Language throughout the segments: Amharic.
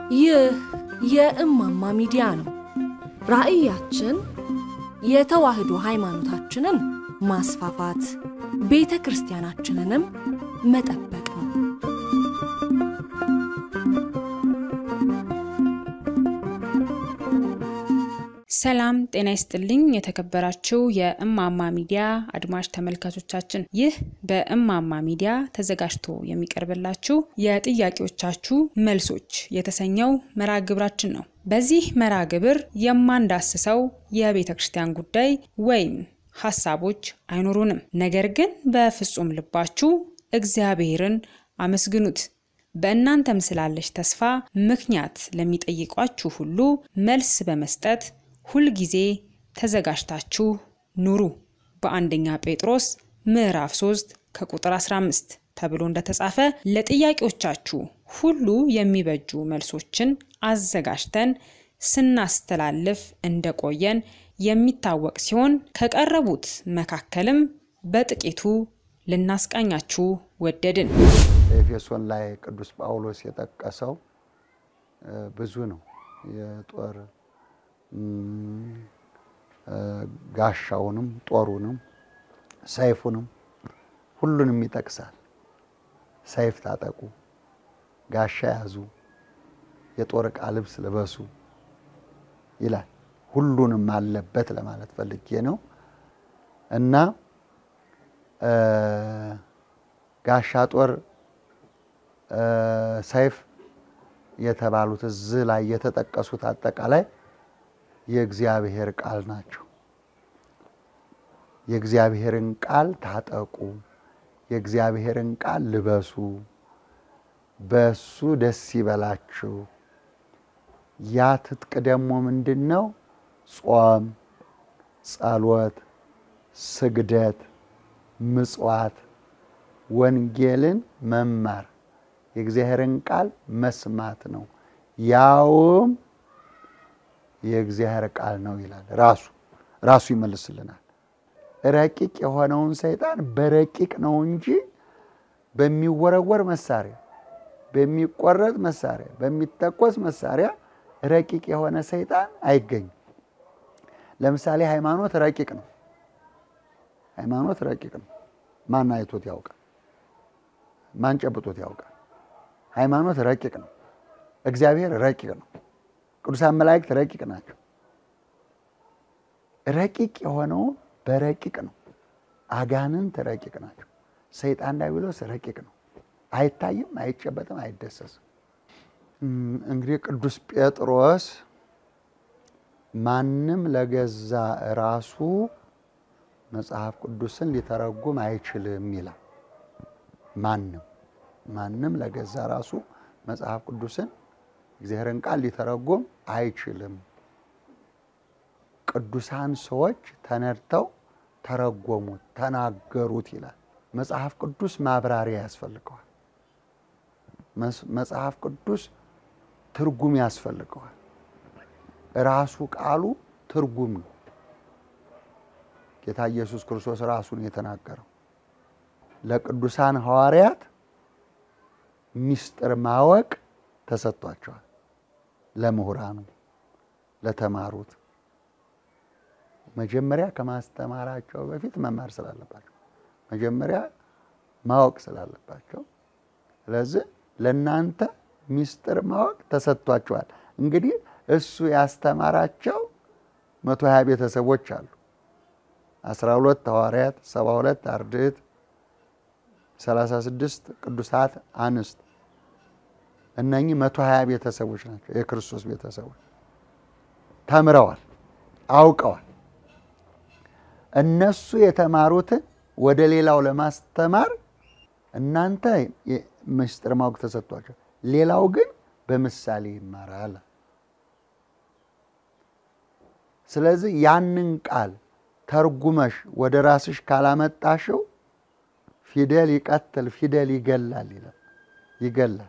ይህ የእማማ ሚዲያ ነው። ራዕያችን የተዋህዶ ሃይማኖታችንን ማስፋፋት፣ ቤተ ክርስቲያናችንንም መጠበቅ ነው። ሰላም ጤና ይስጥልኝ። የተከበራችሁ የእማማ ሚዲያ አድማጭ ተመልካቾቻችን፣ ይህ በእማማ ሚዲያ ተዘጋጅቶ የሚቀርብላችሁ የጥያቄዎቻችሁ መልሶች የተሰኘው መርሃ ግብራችን ነው። በዚህ መርሃ ግብር የማንዳስሰው የቤተ ክርስቲያን ጉዳይ ወይም ሀሳቦች አይኖሩንም። ነገር ግን በፍጹም ልባችሁ እግዚአብሔርን አመስግኑት። በእናንተም ስላለች ተስፋ ምክንያት ለሚጠይቋችሁ ሁሉ መልስ በመስጠት ሁልጊዜ ተዘጋጅታችሁ ኑሩ። በአንደኛ ጴጥሮስ ምዕራፍ 3 ከቁጥር 15 ተብሎ እንደተጻፈ ለጥያቄዎቻችሁ ሁሉ የሚበጁ መልሶችን አዘጋጅተን ስናስተላልፍ እንደቆየን የሚታወቅ ሲሆን ከቀረቡት መካከልም በጥቂቱ ልናስቃኛችሁ ወደድን። ኤፌሶን ላይ ቅዱስ ጳውሎስ የጠቀሰው ብዙ ነው። የጦር ጋሻውንም ጦሩንም ሰይፉንም ሁሉንም ይጠቅሳል። ሰይፍ ታጠቁ፣ ጋሻ ያዙ፣ የጦር ዕቃ ልብስ ልበሱ ይላል። ሁሉንም አለበት ለማለት ፈልጌ ነው እና ጋሻ ጦር ሰይፍ የተባሉት እዚህ ላይ የተጠቀሱት አጠቃላይ የእግዚአብሔር ቃል ናቸው። የእግዚአብሔርን ቃል ታጠቁ፣ የእግዚአብሔርን ቃል ልበሱ፣ በሱ ደስ ይበላችሁ። ያ ትጥቅ ደግሞ ምንድን ነው? ጾም፣ ጸሎት፣ ስግደት፣ ምጽዋት፣ ወንጌልን መማር የእግዚአብሔርን ቃል መስማት ነው። ያውም የእግዚአብሔር ቃል ነው ይላል። ራሱ ራሱ ይመልስልናል። ረቂቅ የሆነውን ሰይጣን በረቂቅ ነው እንጂ በሚወረወር መሳሪያ፣ በሚቆረጥ መሳሪያ፣ በሚተኮስ መሳሪያ ረቂቅ የሆነ ሰይጣን አይገኝም። ለምሳሌ ሃይማኖት ረቂቅ ነው። ሃይማኖት ረቂቅ ነው። ማን አይቶት ያውቃል? ማን ጨብጦት ያውቃል? ሃይማኖት ረቂቅ ነው። እግዚአብሔር ረቂቅ ነው። ቅዱሳን መላእክት ረቂቅ ናቸው። ረቂቅ የሆነውን በረቂቅ ነው። አጋንንት ረቂቅ ናቸው። ሰይጣን ዲያብሎስ ረቂቅ ነው። አይታይም፣ አይጨበጥም፣ አይደሰስም። እንግዲህ ቅዱስ ጴጥሮስ ማንም ለገዛ ራሱ መጽሐፍ ቅዱስን ሊተረጉም አይችልም ይላል። ማንም ማንም ለገዛ ራሱ መጽሐፍ ቅዱስን እግዚአብሔርን ቃል ሊተረጉም አይችልም። ቅዱሳን ሰዎች ተነድተው ተረጎሙት፣ ተናገሩት ይላል። መጽሐፍ ቅዱስ ማብራሪያ ያስፈልገዋል። መጽሐፍ ቅዱስ ትርጉም ያስፈልገዋል። ራሱ ቃሉ ትርጉም ነው። ጌታ ኢየሱስ ክርስቶስ ራሱን የተናገረው ለቅዱሳን ሐዋርያት ሚስጥር ማወቅ ተሰጥቷቸዋል። ለምሁራኑ ለተማሩት መጀመሪያ ከማስተማራቸው በፊት መማር ስላለባቸው መጀመሪያ ማወቅ ስላለባቸው፣ ስለዚህ ለእናንተ ሚስጥር ማወቅ ተሰጥቷቸዋል። እንግዲህ እሱ ያስተማራቸው መቶ ሀያ ቤተሰቦች አሉ። አስራ ሁለት ሐዋርያት፣ ሰባ ሁለት አርድእት፣ ሰላሳ ስድስት ቅዱሳት አንስት እነኚህ መቶ ሀያ ቤተሰቦች ናቸው። የክርስቶስ ቤተሰቦች ተምረዋል፣ አውቀዋል። እነሱ የተማሩትን ወደ ሌላው ለማስተማር እናንተ ምስጢር ማወቅ ተሰጥቷቸው፣ ሌላው ግን በምሳሌ ይማራል። ስለዚህ ያንን ቃል ተርጉመሽ ወደ ራስሽ ካላመጣሽው ፊደል ይቀትል ፊደል ይገላል ይላል ይገላል።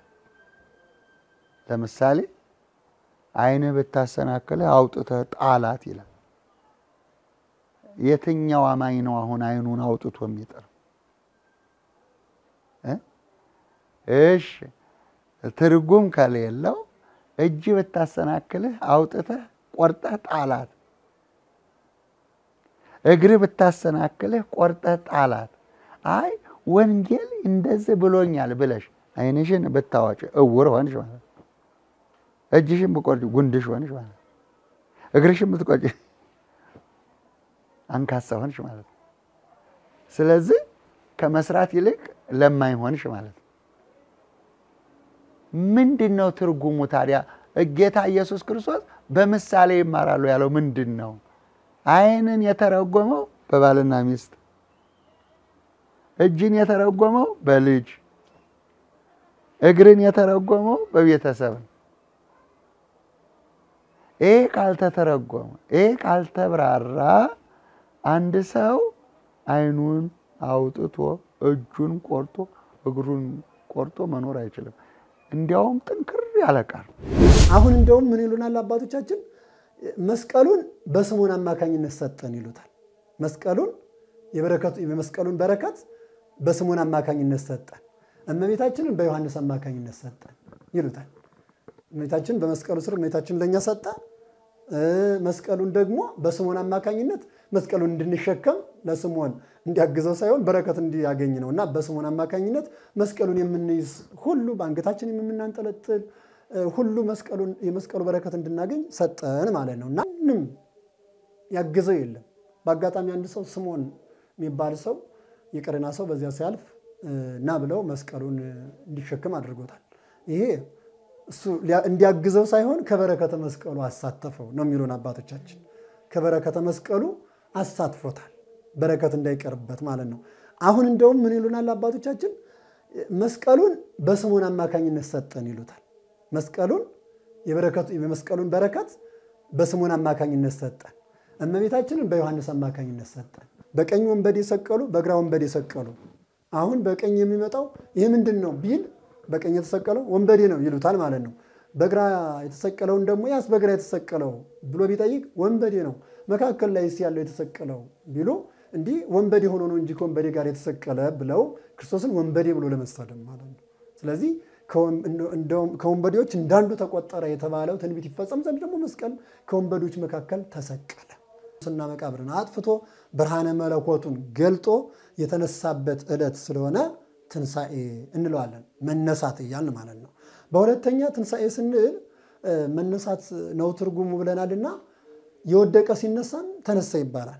ለምሳሌ ዓይንህ ብታሰናክልህ አውጥተህ ጣላት ይላል። የትኛው አማኝ ነው አሁን ዓይኑን አውጥቶ የሚጥር? እሺ ትርጉም ከሌለው እጅ ብታሰናክልህ አውጥተህ ቆርጠህ ጣላት። እግርህ ብታሰናክልህ ቆርጠህ ጣላት። አይ ወንጌል እንደዚህ ብሎኛል ብለሽ ዓይንሽን ብታዋጭ እውር ሆንሽ ማለት ነው። እጅሽን ብቆርጭ ጉንድሽ ሆንሽ ማለት ነው። እግርሽን ብትቆጭ አንካሳ ሆንሽ ማለት ነው። ስለዚህ ከመስራት ይልቅ ለማኝ ሆንሽ ማለት ነው። ምንድን ነው ትርጉሙ ታዲያ? ጌታ ኢየሱስ ክርስቶስ በምሳሌ ይማራሉ ያለው ምንድን ነው? ዓይንን የተረጎመው በባልና ሚስት፣ እጅን የተረጎመው በልጅ፣ እግርን የተረጎመው በቤተሰብ ነው። ይሄ ካልተተረጎመ ይሄ ካልተብራራ አንድ ሰው ዓይኑን አውጥቶ እጁን ቆርጦ እግሩን ቆርጦ መኖር አይችልም። እንዲያውም ጥንክር ያለ ቃል አሁን እንደውም ምን ይሉናል አባቶቻችን? መስቀሉን በስምዖን አማካኝነት ሰጠን ይሉታል። መስቀሉን የበረከቱ የመስቀሉን በረከት በስምዖን አማካኝነት ሰጠን፣ እመቤታችንን በዮሐንስ አማካኝነት ሰጠን ይሉታል። እመቤታችን በመስቀሉ ስር እመቤታችን ለእኛ ሰጠ። መስቀሉን ደግሞ በስምዖን አማካኝነት መስቀሉን እንድንሸከም ለስምዖን እንዲያግዘው ሳይሆን በረከት እንዲያገኝ ነው እና በስምዖን አማካኝነት መስቀሉን የምንይዝ ሁሉ በአንገታችን የምናንጠለጥል ሁሉ መስቀሉን የመስቀሉ በረከት እንድናገኝ ሰጠን ማለት ነው እና ምንም ያግዘው የለም። በአጋጣሚ አንድ ሰው ስምዖን የሚባል ሰው የቀሬና ሰው በዚያ ሲያልፍ እና ብለው መስቀሉን እንዲሸክም አድርጎታል። ይሄ እሱ እንዲያግዘው ሳይሆን ከበረከተ መስቀሉ አሳተፈው ነው የሚሉን አባቶቻችን። ከበረከተ መስቀሉ አሳትፎታል፣ በረከት እንዳይቀርበት ማለት ነው። አሁን እንደውም ምን ይሉናል አባቶቻችን? መስቀሉን በስምዖን አማካኝነት ሰጠን ይሉታል። መስቀሉን የበረከቱ የመስቀሉን በረከት በስምዖን አማካኝነት ሰጠን፣ እመቤታችንን በዮሐንስ አማካኝነት ሰጠን። በቀኝ ወንበዴ ሰቀሉ፣ በግራ ወንበዴ ሰቀሉ። አሁን በቀኝ የሚመጣው ይህ ምንድን ነው ቢል በቀኝ የተሰቀለው ወንበዴ ነው ይሉታል ማለት ነው። በግራ የተሰቀለውን ደግሞ ያስ በግራ የተሰቀለው ብሎ ቢጠይቅ ወንበዴ ነው። መካከል ላይ ያለው የተሰቀለው ቢሉ እንዲህ ወንበዴ ሆኖ ነው እንጂ ከወንበዴ ጋር የተሰቀለ ብለው ክርስቶስን ወንበዴ ብሎ ለመሳደብ ማለት ነው። ስለዚህ ከወንበዴዎች እንዳንዱ ተቆጠረ የተባለው ትንቢት ይፈጸም ዘንድ ደግሞ መስቀል ከወንበዴዎች መካከል ተሰቀለ። ስና መቃብርን አጥፍቶ ብርሃነ መለኮቱን ገልጦ የተነሳበት ዕለት ስለሆነ ትንሣኤ እንለዋለን። መነሳት እያልን ማለት ነው። በሁለተኛ ትንሣኤ ስንል መነሳት ነው ትርጉሙ ብለናልና የወደቀ ሲነሳን ተነሳ ይባላል።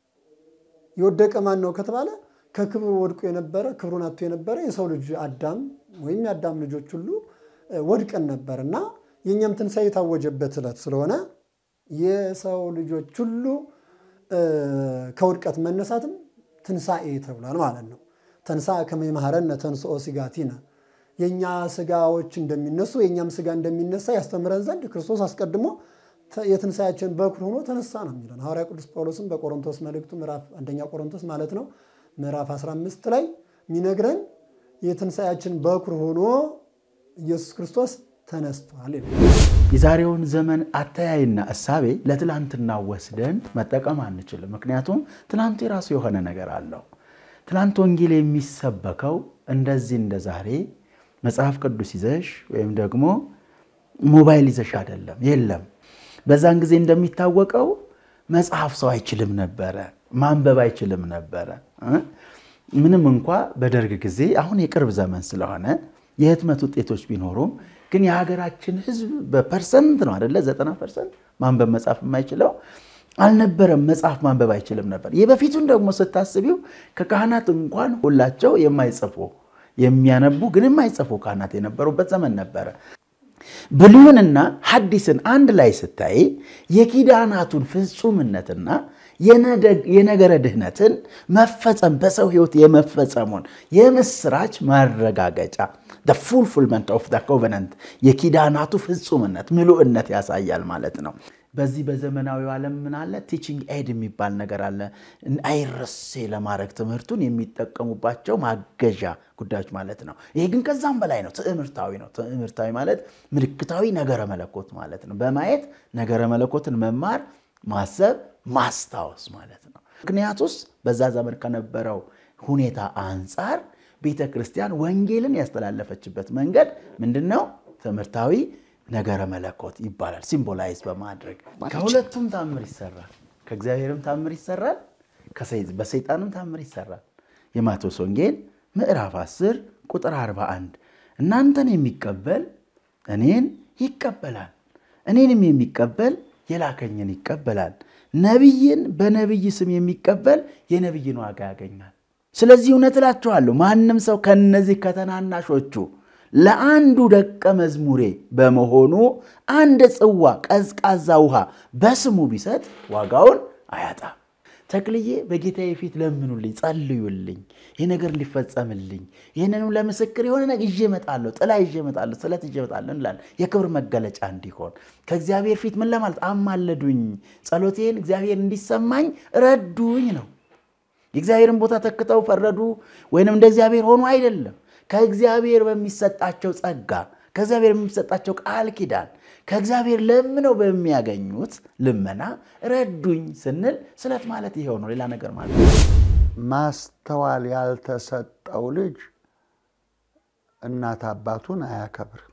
የወደቀ ማን ነው ከተባለ ከክብሩ ወድቆ የነበረ ክብሩን አጥቶ የነበረ የሰው ልጅ አዳም ወይም የአዳም ልጆች ሁሉ ወድቀን ነበር እና የእኛም ትንሣኤ የታወጀበት ዕለት ስለሆነ የሰው ልጆች ሁሉ ከውድቀት መነሳትም ትንሣኤ ተብሏል ማለት ነው። ተንሳ ከመይማረነ ተንስኦ ስጋቲነ የእኛ ስጋዎች እንደሚነሱ የእኛም ስጋ እንደሚነሳ ያስተምረን ዘንድ ክርስቶስ አስቀድሞ የትንሣያችን በኩር ሆኖ ተነሳ ነው የሚለን ሐዋርያ ቅዱስ ጳውሎስም በቆሮንቶስ መልእክቱ ምዕራፍ አንደኛ ቆሮንቶስ ማለት ነው ምዕራፍ 15 ላይ የሚነግረን የትንሣያችን በኩር ሆኖ ኢየሱስ ክርስቶስ ተነስቷል። የዛሬውን ዘመን አተያይና እሳቤ ለትላንትና ወስደን መጠቀም አንችልም። ምክንያቱም ትናንቱ የራሱ የሆነ ነገር አለው። ትናንት ወንጌል የሚሰበከው እንደዚህ እንደ ዛሬ መጽሐፍ ቅዱስ ይዘሽ ወይም ደግሞ ሞባይል ይዘሽ አይደለም። የለም። በዛን ጊዜ እንደሚታወቀው መጽሐፍ ሰው አይችልም ነበረ፣ ማንበብ አይችልም ነበረ። ምንም እንኳ በደርግ ጊዜ አሁን የቅርብ ዘመን ስለሆነ የህትመት ውጤቶች ቢኖሩም ግን የሀገራችን ሕዝብ በፐርሰንት ነው አደለ? ዘጠና ፐርሰንት ማንበብ መጻፍ የማይችለው አልነበረም። መጽሐፍ ማንበብ አይችልም ነበር። የበፊቱን ደግሞ ስታስቢው ከካህናት እንኳን ሁላቸው የማይጽፉ የሚያነቡ ግን የማይጽፉ ካህናት የነበሩበት ዘመን ነበረ። ብሉይንና ሐዲስን አንድ ላይ ስታይ የኪዳናቱን ፍጹምነትና የነገረ ድህነትን መፈጸም በሰው ሕይወት የመፈጸሙን የምስራች ማረጋገጫ ፉልፊልመንት ኦፍ ኮቨነንት የኪዳናቱ ፍጹምነት ምሉዕነት ያሳያል ማለት ነው። በዚህ በዘመናዊው ዓለም ምን አለ? ቲቺንግ ኤድ የሚባል ነገር አለ። አይረሴ ለማድረግ ትምህርቱን የሚጠቀሙባቸው ማገዣ ጉዳዮች ማለት ነው። ይሄ ግን ከዛም በላይ ነው። ትዕምርታዊ ነው። ትዕምርታዊ ማለት ምልክታዊ ነገረ መለኮት ማለት ነው። በማየት ነገረ መለኮትን መማር፣ ማሰብ፣ ማስታወስ ማለት ነው። ምክንያቱስ በዛ ዘመን ከነበረው ሁኔታ አንጻር ቤተ ክርስቲያን ወንጌልን ያስተላለፈችበት መንገድ ምንድን ነው? ትምህርታዊ ነገረ መለኮት ይባላል። ሲምቦላይዝ በማድረግ ከሁለቱም ታምር ይሰራል። ከእግዚአብሔርም ታምር ይሰራል፣ በሰይጣንም ታምር ይሰራል። የማቴዎስ ወንጌል ምዕራፍ 10 ቁጥር 41 እናንተን የሚቀበል እኔን ይቀበላል፣ እኔንም የሚቀበል የላከኝን ይቀበላል። ነቢይን በነቢይ ስም የሚቀበል የነቢይን ዋጋ ያገኛል። ስለዚህ እውነት እላችኋለሁ ማንም ሰው ከነዚህ ከተናናሾቹ ለአንዱ ደቀ መዝሙሬ በመሆኑ አንድ ጽዋ ቀዝቃዛ ውሃ በስሙ ቢሰጥ ዋጋውን አያጣም። ተክልዬ በጌታዬ ፊት ለምኑልኝ፣ ጸልዩልኝ፣ ይህ ነገር ሊፈጸምልኝ፣ ይህንንም ለምስክር የሆነ ነገር ይዤ እመጣለሁ፣ ጥላ ይዤ እመጣለሁ፣ ስለት ይዤ እመጣለሁ እንላለን። የክብር መገለጫ እንዲሆን ከእግዚአብሔር ፊት ምን ለማለት አማለዱኝ፣ ጸሎቴን እግዚአብሔር እንዲሰማኝ ረዱኝ ነው። የእግዚአብሔርን ቦታ ተክተው ፈረዱ ወይንም እንደ እግዚአብሔር ሆኑ አይደለም። ከእግዚአብሔር በሚሰጣቸው ጸጋ፣ ከእግዚአብሔር በሚሰጣቸው ቃል ኪዳን ከእግዚአብሔር ለምነው በሚያገኙት ልመና ረዱኝ ስንል ስለት ማለት ይሄው ነው። ሌላ ነገር ማለት ነው። ማስተዋል ያልተሰጠው ልጅ እናት አባቱን አያከብርም።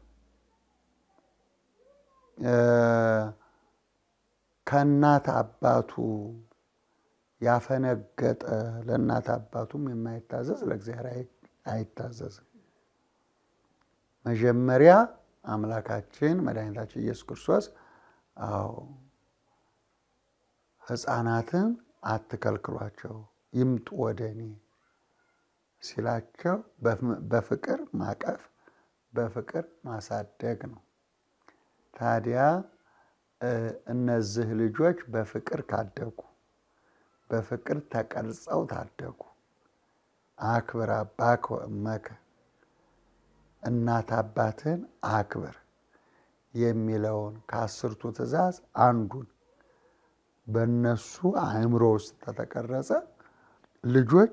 ከእናት አባቱ ያፈነገጠ ለእናት አባቱም የማይታዘዝ ለእግዚአብሔር አይታዘዝም። መጀመሪያ አምላካችን መድኃኒታችን ኢየሱስ ክርስቶስ አዎ ሕፃናትን አትከልክሏቸው ይምጡ ወደ እኔ ሲላቸው በፍቅር ማቀፍ በፍቅር ማሳደግ ነው። ታዲያ እነዚህ ልጆች በፍቅር ካደጉ በፍቅር ተቀርጸው ታደጉ። አክብር አባከ ወእመከ እናት አባትን አክብር የሚለውን ከአስርቱ ትእዛዝ አንዱን በእነሱ አእምሮ ውስጥ ተተቀረጸ። ልጆች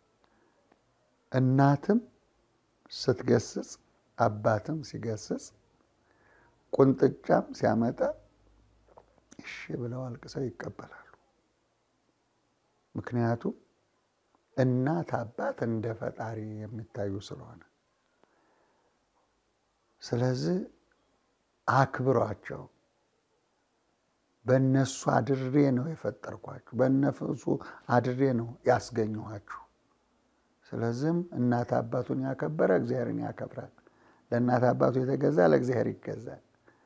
እናትም ስትገስጽ አባትም ሲገስጽ ቁንጥጫም ሲያመጣ እሺ ብለው አልቅሰው ይቀበላሉ። ምክንያቱም እናት አባት እንደ ፈጣሪ የሚታዩ ስለሆነ ስለዚህ አክብሯቸው። በእነሱ አድሬ ነው የፈጠርኳችሁ፣ በእነሱ አድሬ ነው ያስገኘኋችሁ። ስለዚህም እናት አባቱን ያከበረ እግዚአብሔርን ያከብራል። ለእናት አባቱ የተገዛ ለእግዚአብሔር ይገዛል።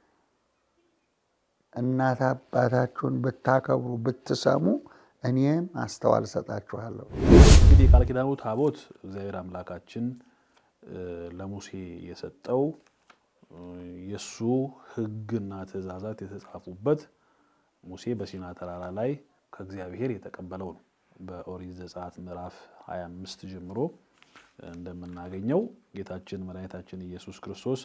እናት አባታችሁን ብታከብሩ ብትሰሙ እኔም ማስተዋል እሰጣችኋለሁ። እንግዲህ የቃል ኪዳኑ ታቦት እግዚአብሔር አምላካችን ለሙሴ የሰጠው የእሱ ሕግና ትእዛዛት የተጻፉበት ሙሴ በሲና ተራራ ላይ ከእግዚአብሔር የተቀበለው ነው። በኦሪት ዘጸአት ምዕራፍ 25 ጀምሮ እንደምናገኘው ጌታችን መድኃኒታችን ኢየሱስ ክርስቶስ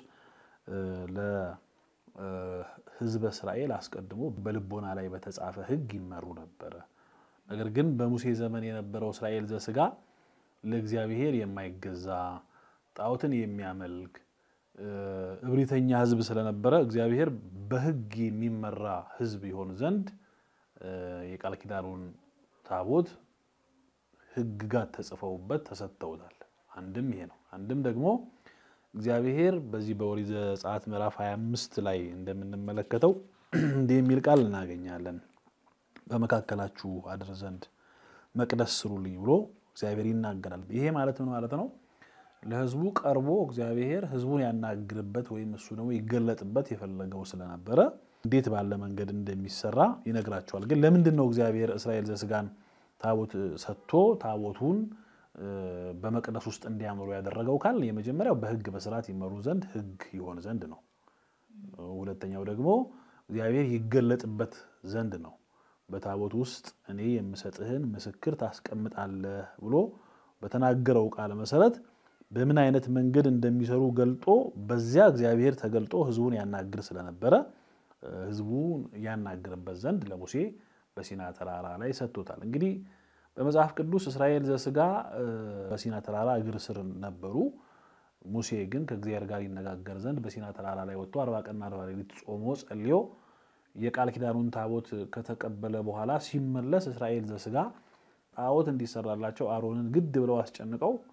ለሕዝበ እስራኤል አስቀድሞ በልቦና ላይ በተጻፈ ሕግ ይመሩ ነበረ። ነገር ግን በሙሴ ዘመን የነበረው እስራኤል ዘስጋ ለእግዚአብሔር የማይገዛ ጣዖትን የሚያመልክ እብሪተኛ ህዝብ ስለነበረ እግዚአብሔር በህግ የሚመራ ህዝብ ይሆን ዘንድ የቃል ኪዳኑን ታቦት ህግጋት ተጽፈውበት ተሰጥተውታል። አንድም ይሄ ነው። አንድም ደግሞ እግዚአብሔር በዚህ በኦሪት ዘጸአት ምዕራፍ 25 ላይ እንደምንመለከተው እንዲህ የሚል ቃል እናገኛለን። በመካከላችሁ አድር ዘንድ መቅደስ ስሩልኝ ብሎ እግዚአብሔር ይናገራል። ይሄ ማለት ምን ማለት ነው? ለህዝቡ ቀርቦ እግዚአብሔር ህዝቡን ያናግርበት ወይም እሱ ደግሞ ይገለጥበት የፈለገው ስለነበረ እንዴት ባለ መንገድ እንደሚሰራ ይነግራቸዋል። ግን ለምንድን ነው እግዚአብሔር እስራኤል ዘስጋን ታቦት ሰጥቶ ታቦቱን በመቅደስ ውስጥ እንዲያምሩ ያደረገው ካል የመጀመሪያው በህግ በስርዓት ይመሩ ዘንድ ህግ ይሆን ዘንድ ነው። ሁለተኛው ደግሞ እግዚአብሔር ይገለጥበት ዘንድ ነው። በታቦት ውስጥ እኔ የምሰጥህን ምስክር ታስቀምጣለህ ብሎ በተናገረው ቃል መሰረት በምን አይነት መንገድ እንደሚሰሩ ገልጦ በዚያ እግዚአብሔር ተገልጦ ህዝቡን ያናግር ስለነበረ ህዝቡን ያናግርበት ዘንድ ለሙሴ በሲና ተራራ ላይ ሰጥቶታል። እንግዲህ በመጽሐፍ ቅዱስ እስራኤል ዘስጋ በሲና ተራራ እግር ስር ነበሩ። ሙሴ ግን ከእግዚአብሔር ጋር ይነጋገር ዘንድ በሲና ተራራ ላይ ወጥቶ አርባ ቀንና አርባ ሌሊት ጾሞ ጸልዮ የቃል ኪዳኑን ታቦት ከተቀበለ በኋላ ሲመለስ እስራኤል ዘስጋ ጣዖት እንዲሰራላቸው አሮንን ግድ ብለው አስጨንቀው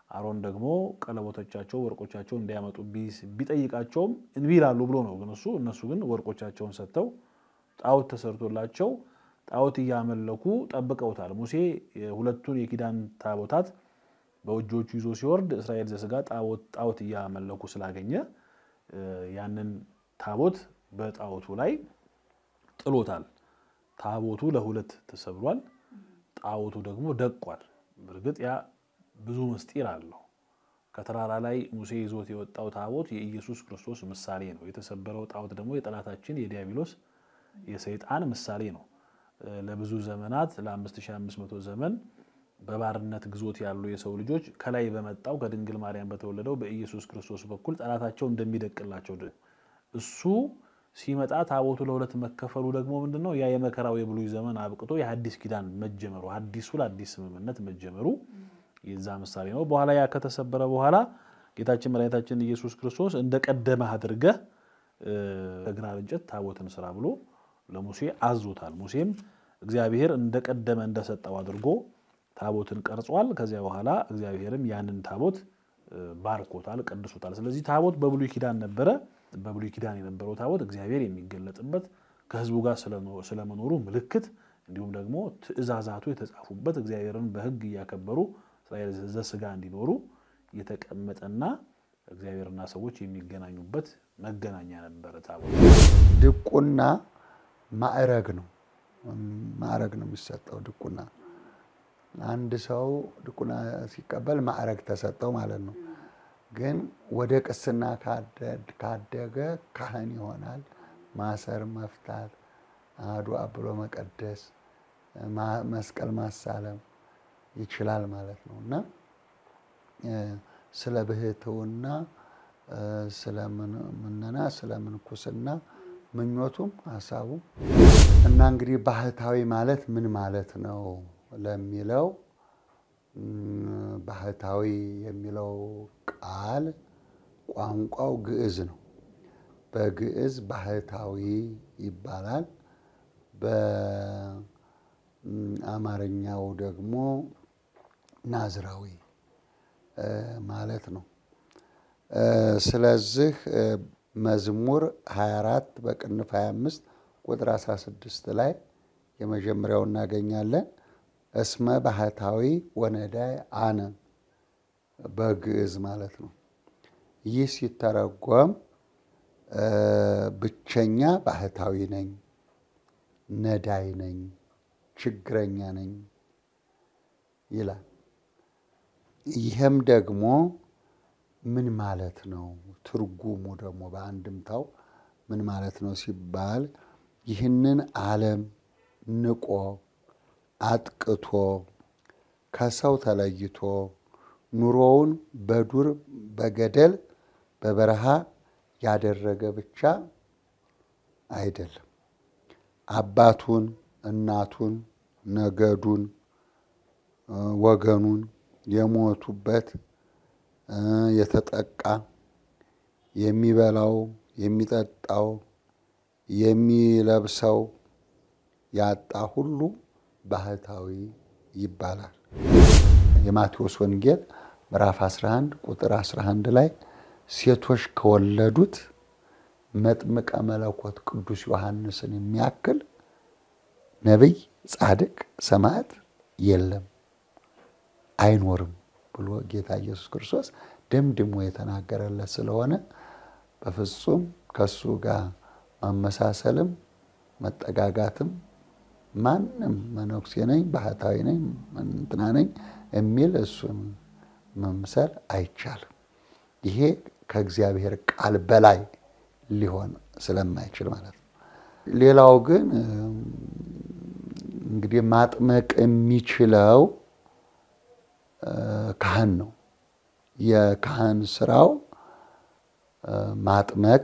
አሮን ደግሞ ቀለቦቶቻቸው ወርቆቻቸው እንዲያመጡ ቢጠይቃቸውም እንቢ ይላሉ ብሎ ነው። ግን እሱ እነሱ ግን ወርቆቻቸውን ሰጥተው ጣዖት ተሰርቶላቸው ጣዖት እያመለኩ ጠብቀውታል። ሙሴ ሁለቱን የኪዳን ታቦታት በእጆቹ ይዞ ሲወርድ እስራኤል ዘሥጋ ጣዖት እያመለኩ ስላገኘ ያንን ታቦት በጣዖቱ ላይ ጥሎታል። ታቦቱ ለሁለት ተሰብሯል። ጣዖቱ ደግሞ ደቋል። በእርግጥ ያ ብዙ ምስጢር አለው። ከተራራ ላይ ሙሴ ይዞት የወጣው ታቦት የኢየሱስ ክርስቶስ ምሳሌ ነው። የተሰበረው ጣዖት ደግሞ የጠላታችን የዲያብሎስ የሰይጣን ምሳሌ ነው። ለብዙ ዘመናት ለ5500 ዘመን በባርነት ግዞት ያሉ የሰው ልጆች ከላይ በመጣው ከድንግል ማርያም በተወለደው በኢየሱስ ክርስቶስ በኩል ጠላታቸው እንደሚደቅላቸው እሱ ሲመጣ ታቦቱ ለሁለት መከፈሉ ደግሞ ምንድን ነው? ያ የመከራው የብሉይ ዘመን አብቅቶ የሐዲስ ኪዳን መጀመሩ አዲሱ ለአዲስ ስምምነት መጀመሩ የዛ ምሳሌ ነው። በኋላ ያ ከተሰበረ በኋላ ጌታችን መድኃኒታችን ኢየሱስ ክርስቶስ እንደ ቀደመህ አድርገህ ከግራር እንጨት ታቦትን ስራ ብሎ ለሙሴ አዞታል። ሙሴም እግዚአብሔር እንደቀደመ እንደሰጠው አድርጎ ታቦትን ቀርጿል። ከዚያ በኋላ እግዚአብሔርም ያንን ታቦት ባርኮታል፣ ቀድሶታል። ስለዚህ ታቦት በብሉይ ኪዳን ነበረ። በብሉይ ኪዳን የነበረው ታቦት እግዚአብሔር የሚገለጥበት ከሕዝቡ ጋር ስለመኖሩ ምልክት እንዲሁም ደግሞ ትእዛዛቱ የተጻፉበት እግዚአብሔርን በሕግ እያከበሩ እስራኤል ዘሥጋ እንዲኖሩ የተቀመጠና እግዚአብሔርና ሰዎች የሚገናኙበት መገናኛ ነበረ ታቦት። ድቁና ማዕረግ ነው። ማዕረግ ነው የሚሰጠው ድቁና። አንድ ሰው ድቁና ሲቀበል ማዕረግ ተሰጠው ማለት ነው። ግን ወደ ቅስና ካደገ ካህን ይሆናል። ማሰር፣ መፍታት፣ አሐዱ አብ ብሎ መቀደስ፣ መስቀል ማሳለም ይችላል ማለት ነው እና ስለ ብሕትውና፣ ስለ ምነና፣ ስለ ምንኩስና ምኞቱም ሀሳቡም እና እንግዲህ ባህታዊ ማለት ምን ማለት ነው ለሚለው ባህታዊ የሚለው ቃል ቋንቋው ግዕዝ ነው። በግዕዝ ባህታዊ ይባላል። በአማርኛው ደግሞ ናዝራዊ ማለት ነው። ስለዚህ መዝሙር 24 በቅንፍ 25 ቁጥር 16 ላይ የመጀመሪያው እናገኛለን። እስመ ባህታዊ ወነዳይ አነ በግዕዝ ማለት ነው። ይህ ሲተረጎም ብቸኛ ባህታዊ ነኝ፣ ነዳይ ነኝ፣ ችግረኛ ነኝ ይላል። ይህም ደግሞ ምን ማለት ነው? ትርጉሙ ደግሞ በአንድምታው ምን ማለት ነው ሲባል ይህንን ዓለም ንቆ አጥቅቶ ከሰው ተለይቶ ኑሮውን በዱር በገደል በበረሃ ያደረገ ብቻ አይደለም። አባቱን፣ እናቱን፣ ነገዱን፣ ወገኑን የሞቱበት የተጠቃ የሚበላው የሚጠጣው የሚለብሰው ያጣ ሁሉ ባህታዊ ይባላል። የማቴዎስ ወንጌል ምዕራፍ 11 ቁጥር 11 ላይ ሴቶች ከወለዱት መጥምቀ መለኮት ቅዱስ ዮሐንስን የሚያክል ነቢይ፣ ጻድቅ፣ ሰማዕት የለም አይኖርም ብሎ ጌታ ኢየሱስ ክርስቶስ ደምድሞ የተናገረለት ስለሆነ በፍጹም ከሱ ጋር ማመሳሰልም መጠጋጋትም ማንም መነኩሴ ነኝ ባህታዊ ነኝ እንትና ነኝ የሚል እሱን መምሰል አይቻልም። ይሄ ከእግዚአብሔር ቃል በላይ ሊሆን ስለማይችል ማለት ነው። ሌላው ግን እንግዲህ ማጥመቅ የሚችለው ካህን ነው። የካህን ስራው ማጥመቅ፣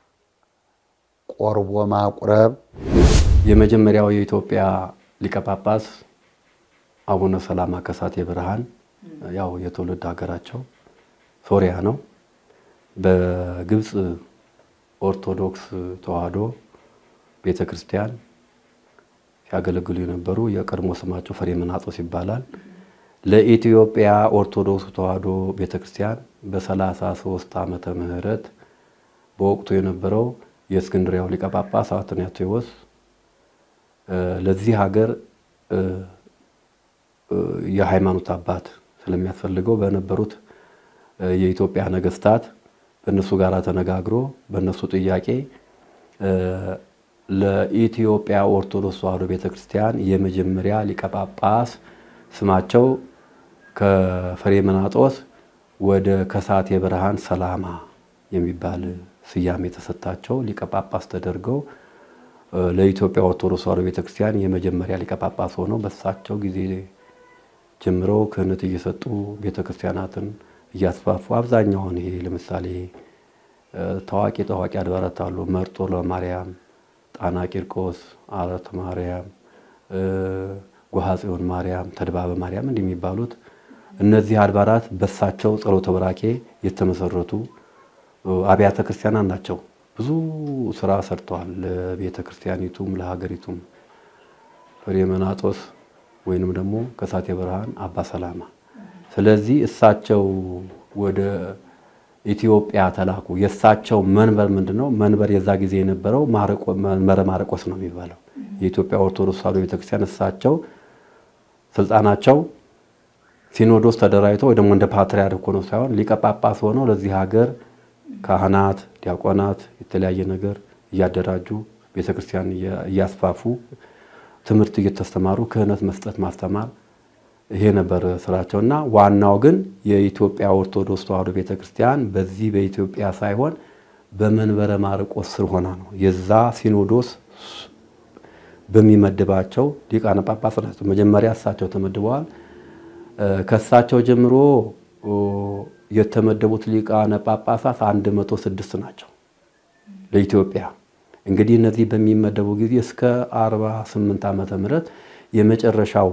ቆርቦ ማቁረብ የመጀመሪያው የኢትዮጵያ ሊቀ ጳጳስ አቡነ ሰላማ ከሳቴ ብርሃን ያው የትውልድ ሀገራቸው ሶሪያ ነው። በግብፅ ኦርቶዶክስ ተዋሕዶ ቤተ ክርስቲያን ሲያገለግሉ የነበሩ የቀድሞ ስማቸው ፍሬምናጦስ ይባላል። ለኢትዮጵያ ኦርቶዶክስ ተዋሕዶ ቤተክርስቲያን በ33 ዓመተ ምህረት በወቅቱ የነበረው የእስክንድሪያው ሊቀ ጳጳስ አትናቴዎስ ለዚህ ሀገር የሃይማኖት አባት ስለሚያስፈልገው በነበሩት የኢትዮጵያ ነገስታት በእነሱ ጋር ተነጋግሮ በእነሱ ጥያቄ ለኢትዮጵያ ኦርቶዶክስ ተዋሕዶ ቤተክርስቲያን የመጀመሪያ ሊቀ ጳጳስ ስማቸው ከፍሬምናጦስ ወደ ከሳቴ ብርሃን ሰላማ የሚባል ስያሜ የተሰጣቸው ሊቀ ጳጳስ ተደርገው ለኢትዮጵያ ኦርቶዶክስ ተዋሕዶ ቤተክርስቲያን የመጀመሪያ ሊቀ ጳጳስ ሆነው በሳቸው ጊዜ ጀምረው ክህነት እየሰጡ ቤተክርስቲያናትን እያስፋፉ አብዛኛውን ይሄ ለምሳሌ ታዋቂ ታዋቂ አድባራት አሉ። መርጦ ለማርያም፣ ጣና ቂርቆስ፣ አረተ ማርያም፣ ጎሃ ጽዮን ማርያም፣ ተድባበ ማርያም እንዲህ የሚባሉት እነዚህ አድባራት በሳቸው ጸሎተ በራኬ የተመሰረቱ አብያተ ክርስቲያናት ናቸው። ብዙ ስራ ሰርተዋል። ለቤተ ክርስቲያኒቱም ለሀገሪቱም ፍሬምናጦስ ወይንም ደግሞ ከሳቴ ብርሃን አባ ሰላማ። ስለዚህ እሳቸው ወደ ኢትዮጵያ ተላኩ። የእሳቸው መንበር ምንድን ነው? መንበር የዛ ጊዜ የነበረው መንበረ ማርቆስ ነው የሚባለው የኢትዮጵያ ኦርቶዶክስ ተዋሕዶ ቤተክርስቲያን። እሳቸው ስልጣናቸው ሲኖዶስ ተደራጅቶ ወይ ደግሞ እንደ ፓትርያርክ ሆነው ሳይሆን ሊቀ ጳጳስ ሆነው ለዚህ ሀገር ካህናት፣ ዲያቆናት የተለያየ ነገር እያደራጁ ቤተክርስቲያን እያስፋፉ ትምህርት እየተስተማሩ ክህነት መስጠት ማስተማር ይሄ ነበር ስራቸው እና ዋናው ግን የኢትዮጵያ ኦርቶዶክስ ተዋሕዶ ቤተክርስቲያን በዚህ በኢትዮጵያ ሳይሆን በመንበረ ማርቆስ ስር ሆና ነው። የዛ ሲኖዶስ በሚመድባቸው ሊቃነ ጳጳሳት ናቸው። መጀመሪያ እሳቸው ተመድበዋል። ከእሳቸው ጀምሮ የተመደቡት ሊቃነ ጳጳሳት አንድ መቶ ስድስት ናቸው ለኢትዮጵያ እንግዲህ እነዚህ በሚመደቡ ጊዜ እስከ 48 ዓመተ ምህረት የመጨረሻው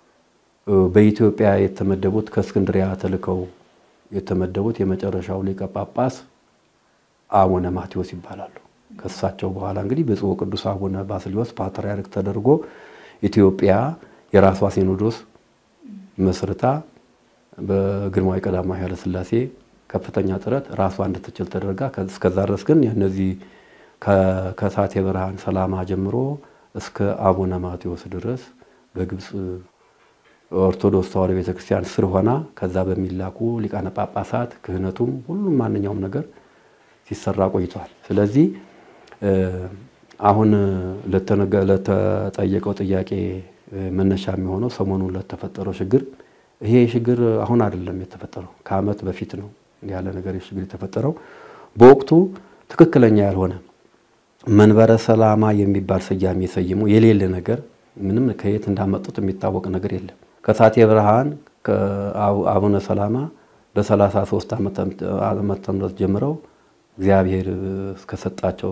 በኢትዮጵያ የተመደቡት ከእስክንድሪያ ተልከው የተመደቡት የመጨረሻው ሊቀ ጳጳስ አቡነ ማቴዎስ ይባላሉ። ከእሳቸው በኋላ እንግዲህ ብፁዕ ቅዱስ አቡነ ባስልዮስ ፓትርያርክ ተደርጎ ኢትዮጵያ የራሷ ሲኖዶስ መስርታ በግርማዊ ቀዳማዊ ኃይለ ሥላሴ ከፍተኛ ጥረት ራሷ እንድትችል ተደርጋ እስከዛ ድረስ ግን እነዚህ ከሳቴ ብርሃን ሰላማ ጀምሮ እስከ አቡነ ማቴዎስ ድረስ በግብፅ ኦርቶዶክስ ተዋሕዶ ቤተክርስቲያን ስር ሆና ከዛ በሚላኩ ሊቃነ ጳጳሳት ክህነቱም ሁሉም ማንኛውም ነገር ሲሰራ ቆይቷል። ስለዚህ አሁን ለተጠየቀው ጥያቄ መነሻ የሚሆነው ሰሞኑን ለተፈጠረው ችግር ይሄ ችግር አሁን አይደለም የተፈጠረው፣ ከዓመት በፊት ነው ያለ ነገር ችግር የተፈጠረው በወቅቱ ትክክለኛ ያልሆነ መንበረ ሰላማ የሚባል ስያሜ ሰይሞ የሌለ ነገር ምንም ከየት እንዳመጡት የሚታወቅ ነገር የለም። ከሳቴ ብርሃን አቡነ ሰላማ በ33 ዓመተ ምህረት ጀምረው እግዚአብሔር እስከሰጣቸው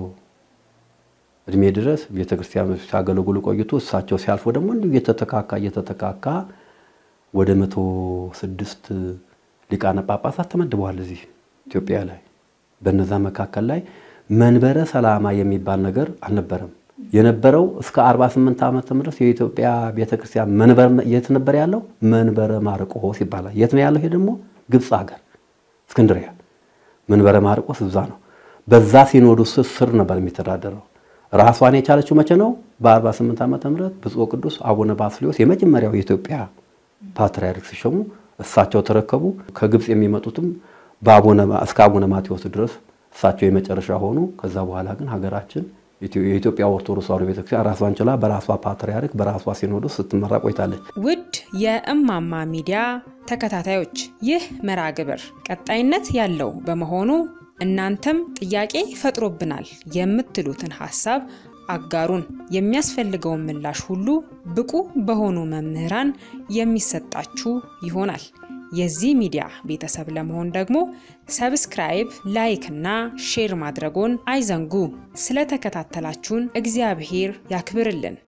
እድሜ ድረስ ቤተክርስቲያን ሲያገለግሉ ቆይቶ እሳቸው ሲያልፎ ደግሞ እንዲሁ እየተተካካ እየተተካካ ወደ መቶ ስድስት ሊቃነ ጳጳሳት ተመድበዋል እዚህ ኢትዮጵያ ላይ። በነዛ መካከል ላይ መንበረ ሰላማ የሚባል ነገር አልነበረም። የነበረው እስከ 48 ዓመተ ምህረት የኢትዮጵያ ቤተክርስቲያን መንበር የት ነበር ያለው? መንበረ ማርቆስ ይባላል። የት ነው ያለው? ይሄ ደግሞ ግብፅ ሀገር እስክንድሪያ። መንበረ ማርቆስ እዛ ነው። በዛ ሲኖዶስ ስር ነበር የሚተዳደረው። ራሷን የቻለችው መቼ ነው? በ48 ዓመተ ምህረት ብፁዕ ቅዱስ አቡነ ባስልዮስ የመጀመሪያው የኢትዮጵያ ፓትርያርክ ሲሾሙ እሳቸው ተረከቡ። ከግብፅ የሚመጡትም እስከ አቡነ ማቴዎስ ድረስ እሳቸው የመጨረሻ ሆኑ። ከዛ በኋላ ግን ሀገራችን የኢትዮጵያ ኦርቶዶክስ ተዋሕዶ ቤተክርስቲያን ራሷን ችላ በራሷ ፓትርያርክ በራሷ ሲኖዶስ ስትመራ ቆይታለች። ውድ የእማማ ሚዲያ ተከታታዮች ይህ መርሃ ግብር ቀጣይነት ያለው በመሆኑ እናንተም ጥያቄ ፈጥሮብናል የምትሉትን ሀሳብ አጋሩን። የሚያስፈልገውን ምላሽ ሁሉ ብቁ በሆኑ መምህራን የሚሰጣችሁ ይሆናል። የዚህ ሚዲያ ቤተሰብ ለመሆን ደግሞ ሰብስክራይብ፣ ላይክ እና ሼር ማድረጎን አይዘንጉ። ስለተከታተላችሁን እግዚአብሔር ያክብርልን።